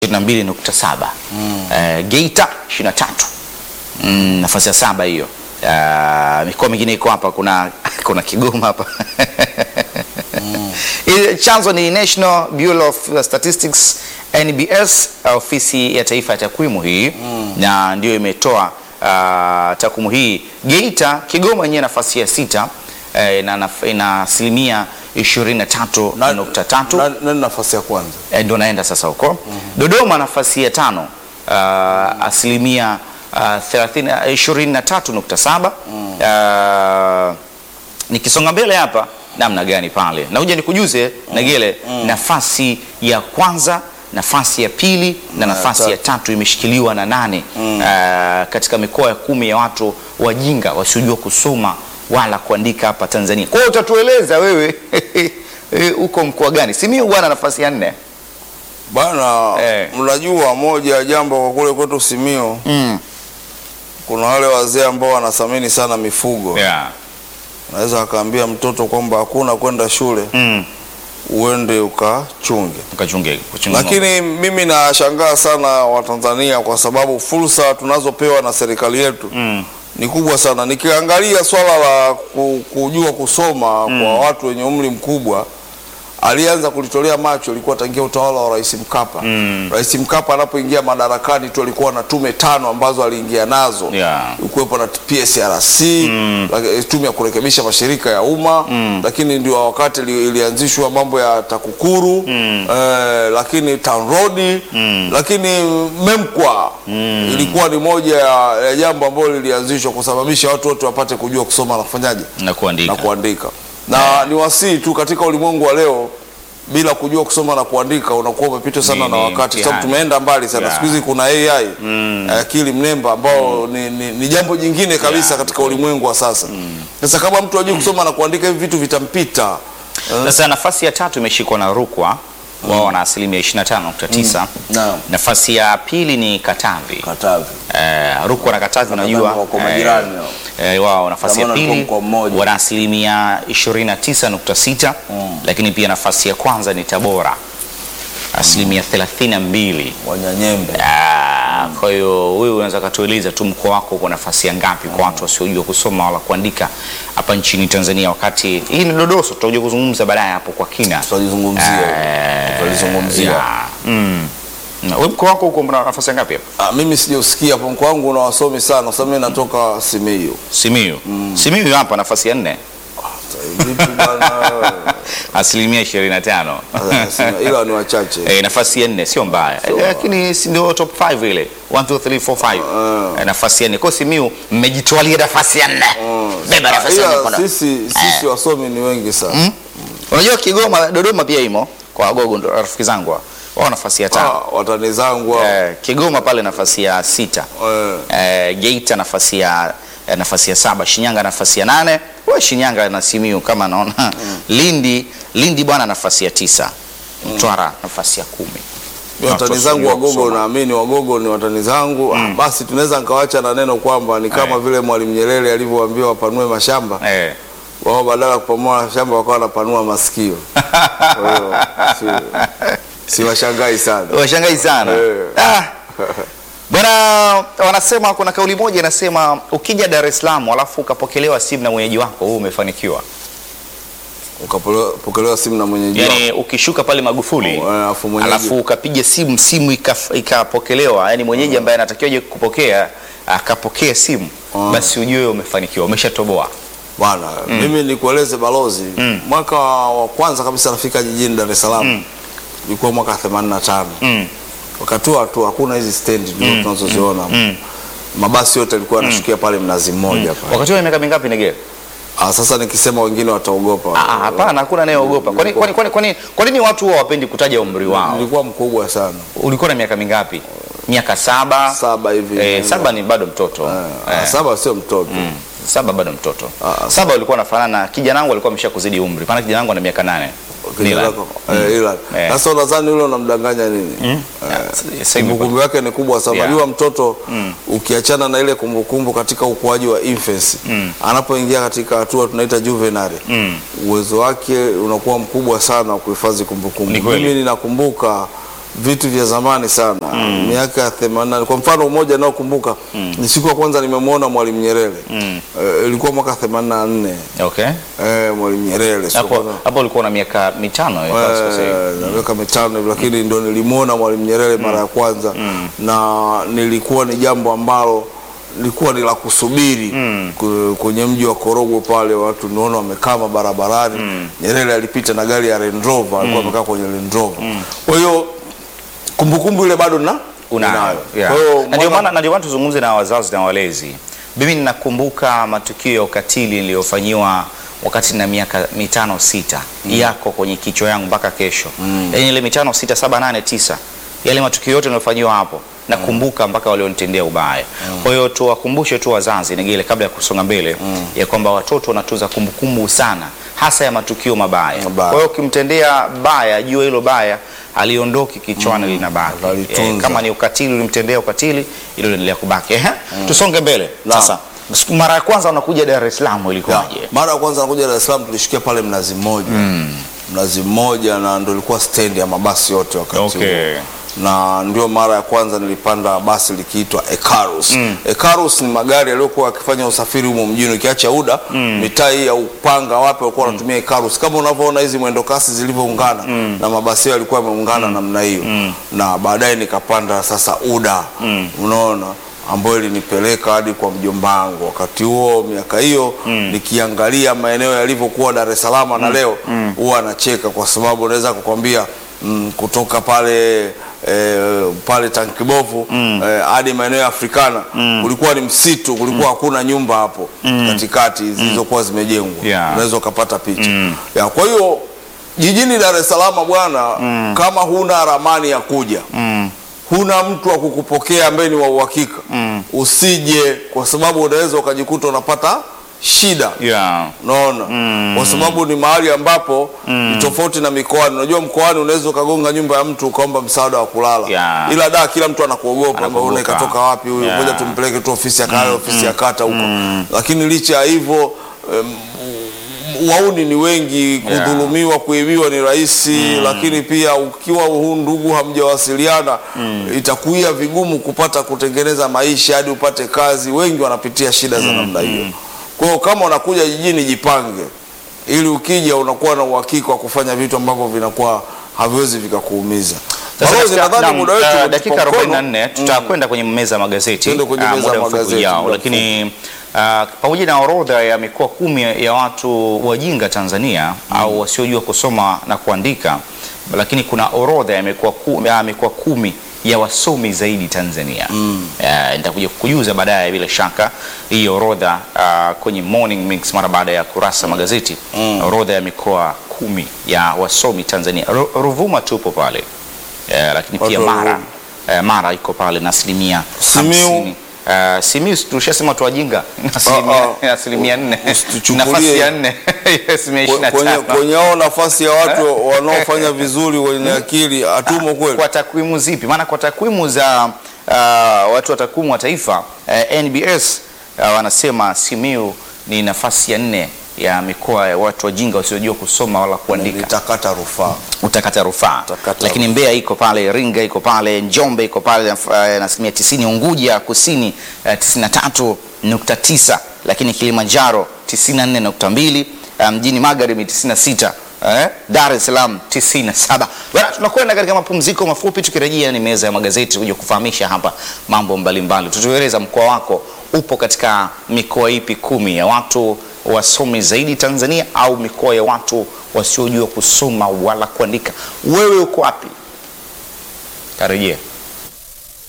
22.7. Eh, Geita 23. Mm, nafasi ya saba hiyo. Uh, mikoa mingine iko hapa, kuna kuna Kigoma hapa Ile chanzo ni National Bureau of Statistics NBS, ofisi ya taifa ya takwimu hii na ndio imetoa uh, takwimu hii. Geita, Kigoma yenyewe nafasi ya sita eh, na naf- ina asilimia 23.3 Na- Nani nafasi ya kwanza? Eh, ndo naenda sasa huko. Dodoma nafasi ya tano uh, asilimia uh, 30 23.7. Uh, nikisonga mbele hapa namna gani pale nakuja nikujuze Nagele, nafasi ya kwanza nafasi ya pili na nafasi ya tatu imeshikiliwa na nane uh, katika mikoa ya kumi ya watu wajinga wasiojua kusoma wala kuandika hapa Tanzania. Kwa hiyo utatueleza wewe eh, uko mkoa gani? Simiyu bwana, nafasi ya nne. Bana, Eh. mnajua moja ya jambo kwa kule kwetu Simiyu, Mm. kuna wale wazee ambao wanathamini sana mifugo. Yeah. Naweza akaambia mtoto kwamba hakuna kwenda shule, Mm. uende ukachunge. Ukachunge, kuchunga ng'ombe. Lakini mimi nashangaa sana Watanzania kwa sababu fursa tunazopewa na serikali yetu Mm. ni kubwa sana. Nikiangalia swala la ku- kujua kusoma kwa watu wenye umri mkubwa, alianza kulitolea macho ilikuwa tangia utawala wa Rais Mkapa. Rais Mkapa anapoingia madarakani tu alikuwa na tume tano ambazo aliingia nazo Yeah. kuwepo na PSRC laki- tume ya kurekebisha mashirika ya umma lakini ndio wakati ili- ilianzishwa mambo ya TAKUKURU eh, lakini TANROADS lakini MEMKWA ilikuwa ni moja ya, ya jambo ambalo lilianzishwa kusababisha watu wote wapate kujua kusoma na kufanyaje na kuandika. na kuandika na ni wasii tu katika ulimwengu wa leo bila kujua kusoma na kuandika unakuwa umepitwa sana Ni- na ni wakati, sababu mtihani. tumeenda mbali sana. Yeah. Siku hizi kuna AI akili mnemba ambao ni, ni, ni jambo jingine kabisa Yeah. katika ulimwengu wa sasa. Sasa kama mtu ajui kusoma na kuandika, hivi vitu vitampita. Sasa nafasi ya tatu imeshikwa na Rukwa wao wana asilimia 25.9. Naam. Nafasi ya pili ni Katavi. Katavi. Eh, Rukwa na Katavi unajua wako eh, majirani hao. eh, wao nafasi ya Kama walikuwa pili mkoa mmoja. wana asilimia 29.6, lakini pia nafasi ya kwanza ni Tabora asilimia 32. Wanyanyembe. Ah, Kwa hiyo wewe unaweza katueleza tu mkoa wako uko nafasi ya ngapi kwa watu wasiojua kusoma wala kuandika hapa nchini Tanzania, wakati hii ni dodoso, tutakuja kuzungumza baadaye hapo kwa kina. Tutalizungumzia. Eh, Tutalizungumzia. yeah. Mm. Na wewe mkoa wako uko na nafasi ya ngapi hapa? Ah, mimi sijausikia hapo mkoa wangu una wasomi sana kwa sababu mimi natoka Simiyu. Simiyu. Simiyu hapa nafasi ya nne Vipi bwana wewe? asilimia 25. Sasa, Ila ni wachache. Eh, nafasi ya nne sio mbaya, Eh, lakini si ndio top 5 ile 1 2 3 4 5 Eh, nafasi ya nne. Kwa hiyo Simiyu mmejitwalia nafasi ya nne. Beba nafasi ya nne Ila kona. sisi sisi wasomi ni wengi sana. Unajua Kigoma, Dodoma pia imo kwa Wagogo, ndo rafiki zangu hao. wao nafasi ya tano. Ah, watani zangu hao. Eh, Kigoma pale nafasi ya sita. Eh. Eh, Geita nafasi ya eh, nafasi ya saba, Shinyanga nafasi ya nane. Wewe Shinyanga na Simiyu kama naona. Lindi, Lindi bwana nafasi ya tisa. Mtwara nafasi ya kumi. watani Watu zangu wasiojua Wagogo, kusoma. naamini Wagogo ni watani zangu. Ah, basi tunaweza nikawacha na neno kwamba ni kama Eh. vile Mwalimu Nyerere alivyowaambia wapanue mashamba, Eh. wao badala ya kupanua mashamba wakawa wanapanua masikio. Kwa hiyo si, si washangai sana. Washangai sana. Eh. Ah. Bwana wanasema kuna kauli moja inasema ukija Dar es Salaam alafu ukapokelewa simu na mwenyeji wako wewe umefanikiwa. Ukapokelewa simu na mwenyeji wako. Yaani ukishuka pale Magufuli Oh, eh, alafu mwenyeji- alafu ukapiga simu simu ikaf- ikapokelewa, yaani mwenyeji ambaye anatakiwa je kupokea akapokea simu, basi ujue umefanikiwa, umeshatoboa. Bwana, mimi nikueleze balozi, mwaka wa kwanza kabisa nafika jijini Dar es Salaam ilikuwa mwaka 85. Mm. Wakati huo tu hakuna hizi stendi ndio tunazoziona. Mabasi yote yalikuwa yanashukia pale Mnazi Mmoja pale. Wakati huo miaka mingapi Negere? Ah, sasa nikisema wengine wataogopa. Ah, hapana, hakuna anayeogopa. Kwani kwani kwani kwani kwa nini watu huwa hawapendi kutaja umri wao? Nilikuwa mkubwa sana. Ulikuwa na miaka mingapi? Miaka saba? Saba hivi. Eh, saba ni bado mtoto. Ah, Eh. saba sio mtoto. Saba bado mtoto. Ah, Saba ulikuwa unafanana na kijana wangu alikuwa ameshakuzidi umri. Maana kijana wangu ana miaka nane. Kijana Nila. wako, eh, ila. Eh. Sasa unadhani yule unamdanganya nini? Eh, Sasa hivi kumbukumbu yake ni kubwa sana. Yeah. Unajua mtoto ukiachana na ile kumbukumbu katika ukuaji wa infancy, anapoingia katika hatua tunaita juvenile, uwezo wake unakuwa mkubwa sana wa kuhifadhi kumbukumbu. Ni kweli. Mimi ninakumbuka vitu vya zamani sana miaka ya themanini. Kwa mfano mmoja naokumbuka ni siku ya kwanza nimemwona Mwalimu Nyerere Eh, ilikuwa mwaka themanini na nne Okay. eh, Mwalimu Nyerere siku ya Hapo kwanza hapo ulikuwa na miaka mitano eh, kama sikosei. Eh, na miaka mitano hivi, lakini ndo nilimwona Mwalimu Nyerere mara ya kwanza na nilikuwa ni jambo ambalo lilikuwa ni la kusubiri ku- kwenye mji wa Korogwe pale, watu niona wamekaa barabarani. Nyerere alipita na gari ya Land Rover, alikuwa amekaa kwenye Land Rover. Kwa hiyo kumbukumbu ile bado na Unayo. Yeah. Kwa hiyo Na ndio mwana- maana na ndio maana tuzungumze na wazazi na walezi. Mimi ninakumbuka matukio ya ukatili niliyofanyiwa wakati na miaka mitano sita yako kwenye kichwa yangu mpaka kesho. Yaani ile mitano sita saba nane tisa yale matukio yote niliyofanyiwa hapo nakumbuka mpaka walionitendea ubaya. Kwa hiyo tuwakumbushe tu wazazi Negele, kabla ya kusonga mbele ya kwamba watoto wanatunza kumbukumbu sana hasa ya matukio mabaya. Mabaya. Kwa hiyo ukimtendea baya, jua hilo baya aliondoki kichwani linabaki. Atalitunza. Eh, kama ni ukatili ulimtendea ukatili, ilo liendelea kubaki. Ehe, tusonge mbele Naam. sasa. Siku- Mara ya kwanza unakuja Dar es Salaam Ya, ilikuwaje? mara ya kwanza nakuja Dar es Salaam tulishikia pale Mnazi Mmoja Mnazi Mmoja, na ndo ilikuwa stendi ya mabasi yote wakati Okay. huo na ndio mara ya kwanza nilipanda basi likiitwa Ekarus. Ekarus ni magari yaliyokuwa yakifanya usafiri humo mjini, ukiacha UDA mitaa hii ya Upanga wapi walikuwa wanatumia Ekarus, kama unavyoona hizi mwendo kasi zilivyoungana na mabasi hayo yalikuwa yameungana namna hiyo, na baadaye nikapanda sasa UDA, unaona ambayo ilinipeleka hadi kwa mjomba wangu. Wakati huo miaka hiyo nikiangalia maeneo yalivyokuwa Dar es Salaam na leo huwa anacheka kwa sababu naweza kukwambia mm, kutoka pale eh, pale Tankibovu eh, hadi maeneo ya Afrikana kulikuwa ni msitu, kulikuwa hakuna nyumba hapo katikati zilizokuwa zimejengwa, Yeah. unaweza ukapata picha ya. Kwa hiyo jijini Dar es Salaam bwana, kama huna ramani ya kuja huna mtu wa kukupokea ambaye ni wa uhakika usije, kwa sababu unaweza ukajikuta unapata shida Yeah. Unaona, kwa sababu ni mahali ambapo ni tofauti na mikoani. Unajua mkoani unaweza ukagonga nyumba ya mtu ukaomba msaada wa kulala, Yeah. ila da kila mtu anakuogopa, Anakuogopa. kwamba una katoka wapi huyu, Yeah. ngoja tumpeleke tu ofisi ya kaya, ofisi ya kata huko. Lakini licha ya hivyo em, wauni ni wengi, kudhulumiwa, kuibiwa ni rahisi, lakini pia ukiwa huu ndugu hamjawasiliana itakuia vigumu kupata kutengeneza maisha hadi upate kazi. Wengi wanapitia shida za namna hiyo. Kwa hiyo kama unakuja jijini, jipange ili ukija unakuwa na uhakika wa kufanya vitu ambavyo vinakuwa haviwezi vikakuumiza. Sasa Balozi, katika- nadhani naam, muda wetu eh, umetupa dakika mkono. 44 tutakwenda kwenye meza ya magazeti Twende kwenye ah, meza muda ya mfupi magazeti, ujao, muda lakini ah, pamoja na orodha ya mikoa kumi ya watu wajinga Tanzania au wasiojua kusoma na kuandika, lakini kuna orodha ya mikoa kumi, ya mikoa kumi ya wasomi zaidi Tanzania. Eh, nitakuja kukujuza baadaye bila shaka hii orodha ah, kwenye Morning Mix mara baada ya kurasa magazeti, orodha ya mikoa kumi ya wasomi Tanzania. Ru- Ruvuma tupo pale eh, lakini pia Watu wa Mara Ruvuma. eh, Mara iko pale na asilimia Simiu. hamsini. Eh, Simiu tushasema tu wajinga na asilimia- Ah, ah. na asilimia nne Usituchukulie- nafasi ya nne asilimia ishirini na kwenye, tano. kwenye hao nafasi ya watu wanaofanya vizuri wenye akili hatumo kweli. Kwa takwimu zipi? Maana kwa takwimu za uh, watu wa takwimu wa taifa uh, NBS uh, wanasema Simiu ni nafasi ya nne ya mikoa ya watu wajinga wasiojua kusoma wala kuandika. Nitakata rufaa. utakata rufaa Utakata lakini Mbeya iko pale, Iringa iko pale, Njombe iko pale na uh, na asilimia tisini, Unguja Kusini uh, tisini na tatu nukta tisa lakini Kilimanjaro tisini na nne nukta mbili uh, mjini Magharibi tisini na sita eh, Dar es Salaam tisini na saba Bwana, tunakwenda katika mapumziko mafupi, tukirejea ni meza ya magazeti kuja kufahamisha hapa mambo mbalimbali. Tutueleza mkoa wako upo katika mikoa ipi kumi ya watu wasomi zaidi Tanzania au mikoa ya watu wasiojua kusoma wala kuandika. Wewe uko wapi? Karejea.